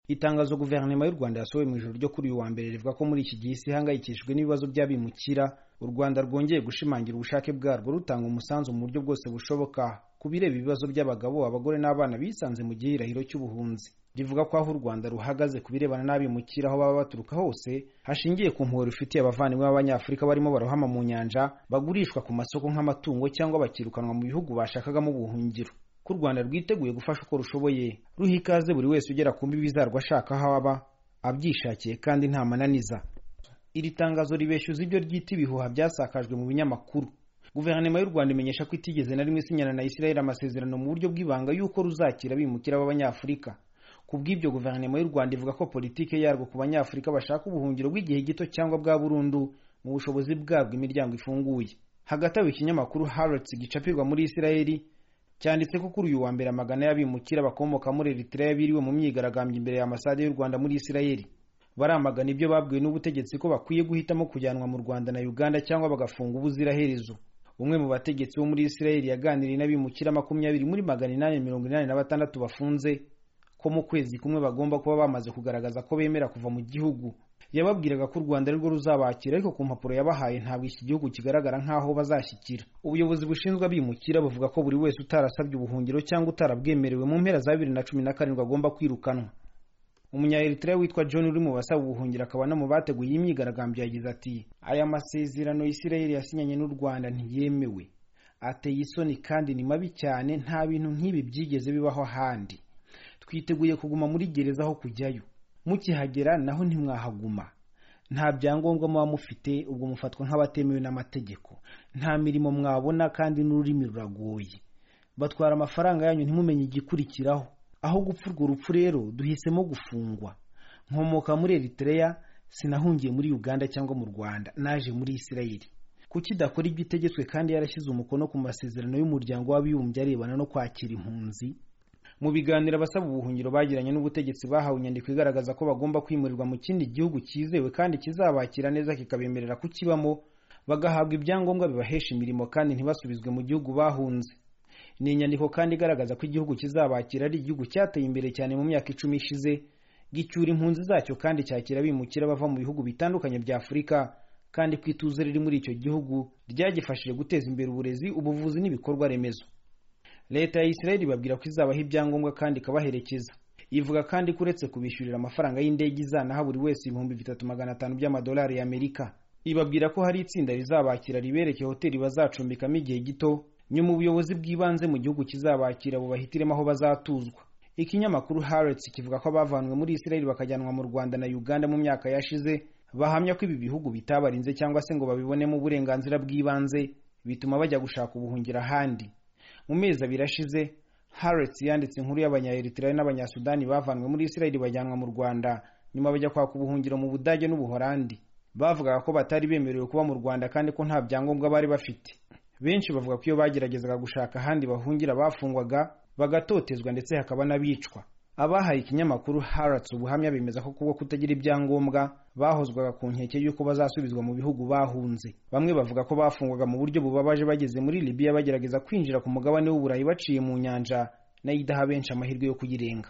Itangazo guverinoma y'u Rwanda yasohoye mu ijoro ryo kuri uyu wa mbere rivuga ko muri iki gihe isi ihangayikishijwe n'ibibazo by'abimukira u Rwanda rwongeye gushimangira ubushake bwarwo rutanga umusanzu mu buryo bwose bushoboka ku bireba ibibazo by'abagabo abagore n'abana bisanze mu gihirahiro cy'ubuhunzi rivuga ko aho u Rwanda ruhagaze ku birebana n'abimukira aho baba baturuka hose hashingiye ku mpuhwe rufitiye abavandimwe b'Abanyafurika barimo barohama mu nyanja bagurishwa ku masoko nk'amatungo cyangwa bakirukanwa mu bihugu bashakagamo ubuhungiro ko u Rwanda rwiteguye gufasha uko rushoboye ruha ikaze buri wese ugera ku mbibi zarwo ashaka aho aba abyishakiye kandi nta mananiza iri tangazo ribeshyuza ibyo ryita ibihuha byasakajwe mu binyamakuru guverinoma y'u rwanda imenyesha ko itigeze na rimwe isinyana na isirayeli amasezerano mu buryo bw'ibanga y'uko ruzakira abimukira b'abanyafurika ku bw'ibyo guverinoma y'u rwanda ivuga ko politiki yarwo ku banyafurika bashaka ubuhungiro bw'igihe gito cyangwa bwa burundu mu bushobozi bwabwo imiryango ifunguye hagati aho ikinyamakuru harrods gicapirwa muri isirayeli cyanditse ko kuri uyu wa mbere amagana y'abimukira bakomoka muri eritrea biriwe mu myigaragambyo imbere y'amasade y'u rwanda muri isirayeli baramagana ibyo babwiwe n'ubutegetsi ko bakwiye guhitamo kujyanwa mu rwanda na uganda cyangwa bagafunga ubuziraherezo umwe mu bategetsi bo muri isirayeli yaganiriye n'abimukira makumyabiri muri magana inani mirongo inani na batandatu bafunze ko mu kwezi kumwe bagomba kuba bamaze kugaragaza ko bemera kuva mu gihugu yababwiraga ko u rwanda arirwo ruzabakira ariko ku mpapuro yabahaye ntabwo iki gihugu kigaragara nk'aho bazashyikira ubuyobozi bushinzwe abimukira buvuga ko buri wese utarasabye ubuhungiro cyangwa utarabwemerewe mu mpera za bibiri na cumi na karindwi agomba kwirukanwa umunyayeritrea witwa john uri mu basaba ubuhungiro akaba no mu bateguye iyi myigaragambyo yagize ati aya masezerano isirayeli yasinyanye n'u rwanda ntiyemewe ateye isoni kandi ni mabi cyane nta bintu nk'ibi byigeze bibaho ahandi twiteguye kuguma muri gereza aho kujyayo mukihagera naho ntimwahaguma nta byangombwa muba mufite ubwo mufatwa nk'abatemewe n'amategeko nta mirimo mwabona kandi n'ururimi ruragoye batwara amafaranga yanyu ntimumenye igikurikiraho aho gupfa urwo rupfu rero duhisemo gufungwa nkomoka muri eritrea sinahungiye muri uganda cyangwa mu rwanda naje muri isirayeli kuki idakora ibyo itegetswe kandi yarashyize umukono ku masezerano y'umuryango w'abibumbye arebana no kwakira impunzi mu biganiro abasaba ubuhungiro bagiranye n'ubutegetsi bahawe inyandiko igaragaza ko bagomba kwimurirwa mu kindi gihugu cyizewe kandi kizabakira neza kikabemerera kukibamo bagahabwa ibyangombwa bibahesha imirimo kandi ntibasubizwe mu gihugu bahunze ni inyandiko kandi igaragaza ko igihugu kizabakira ari igihugu cyateye imbere cyane mu myaka icumi ishize gicyura impunzi zacyo kandi cyakira abimukira bava mu bihugu bitandukanye bya afurika kandi ku ituze riri muri icyo gihugu ryagifashije guteza imbere uburezi ubuvuzi n'ibikorwa remezo leta ya isirayeli ibabwira ko izabaha ibyangombwa kandi ikabaherekeza ivuga kandi ko uretse kubishyurira amafaranga y'indege izanaha buri wese ibihumbi bitatu magana atanu by'amadolari y'amerika ibabwira ko hari itsinda rizabakira ribereke hoteli bazacumbikamo igihe gito nyuma ubuyobozi bw'ibanze mu gihugu kizabakira bubahitiremo aho bazatuzwa ikinyamakuru harets kivuga ko abavanwe muri isirayeli bakajyanwa mu rwanda na uganda mu myaka yashize bahamya ko ibi bihugu bitabarinze cyangwa se ngo babibonemo uburenganzira bw'ibanze bituma bajya gushaka ubuhungira ahandi mu mezi abiri ashize harets yanditse inkuru y'abanyayeritirayo n'abanyasudani bavanwe muri isirayeli bajyanwa mu rwanda nyuma bajya kwaka ubuhungiro mu budage n'ubuhorandi bavugaga ko batari bemerewe kuba mu rwanda kandi ko nta byangombwa bari bafite benshi bavuga ko iyo bageragezaga gushaka ahandi bahungira bafungwaga bagatotezwa ndetse hakaba n'abicwa abahaye ikinyamakuru harets ubuhamya bemeza ko kubwo kutagira ibyangombwa bahozwaga ku nkeke y'uko bazasubizwa mu bihugu bahunze bamwe bavuga ko bafungwaga mu buryo bubabaje bageze muri libiya bagerageza kwinjira ku mugabane w'uburayi baciye mu nyanja nayo idaha benshi amahirwe yo kuyirenga